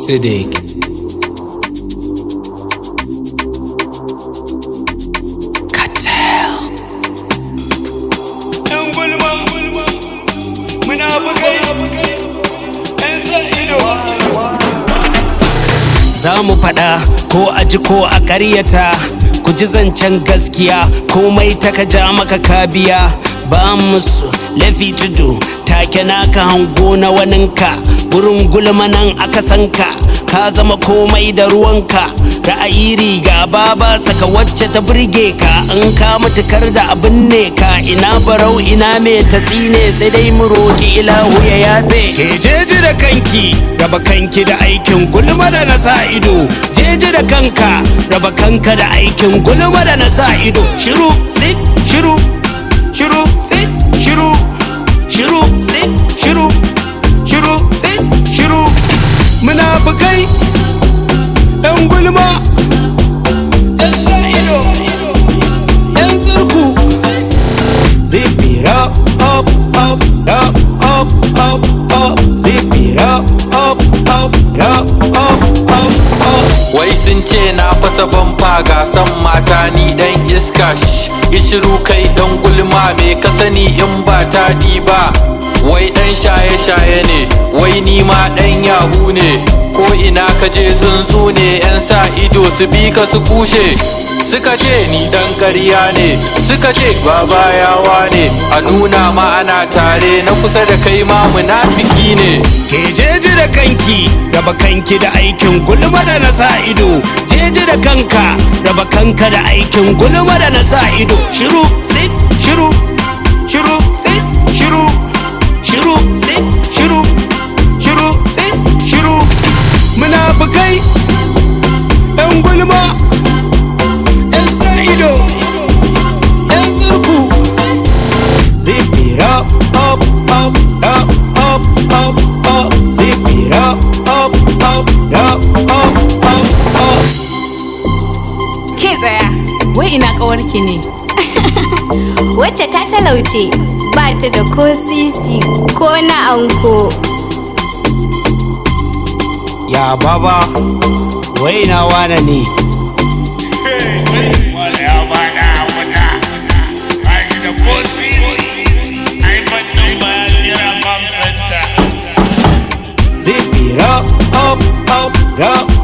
Siddiq. Cartel. Yan gulma, muna bugai, yan sa ido. Za mu faɗa ko a ji ko a ƙaryata ku ji zancen gaskiya komai ta ka ja maka kabiya ba musu lafi tudu take naka hango na waninka gurin gulma nan aka sanka ka zama komai da ruwanka ra'ayi riga ba ba saka wacce ta burge ka in ka mutukar da abin ne ka ina barau ina me ta tsine sai dai mu roki ilahu ya yafe ke jeji da kanki raba kanki da aikin gulma da na sa ido jeji da kanka raba kanka da aikin gulma da na sa ido shiru sit shiru shiru sit shiru shiru sit shiru shiru sit shiru munafukai yan gulma yan sa ido yan surku zip it up up up up up up up zip it up up up up up up up Wai sun ce na fasa bamfa ga san mata ni dan iska shh, Ishiru kai dan gulma me ka sani in ba taɗi ba Wai dan shaye-shaye ne, wai ni ma dan yahu ne Ko ina ka je tsuntsu ne 'yan sa ido su bi ka su kushe Suka ce ni dan ƙarya ne, suka ce baba yawa ne A nuna ma ana tare na kusa da kai ma munafiki ne ke jeji da kanki raba kanki da aikin gulma da na sa ido jeji da kanka raba kanka da aikin gulma da na sa ido shiru sit shiru shiru sit shiru shiru sit shiru shiru sit shiru munafukai yan gulma yan sa ido yan surku Zip it up, up, up, up, up, up, up. Zip it up, up, up, up, up, up, up. Ke tsaya, wai ina ƙawarki ne. wacce ta talauce ba ta da ko sisi ko na anko Ya baba, wai na wane ne? Wale ya bada wata, ba shi da ko sisi. Ai, fannin ba ya jira mam center. Zip it up, up, up, up,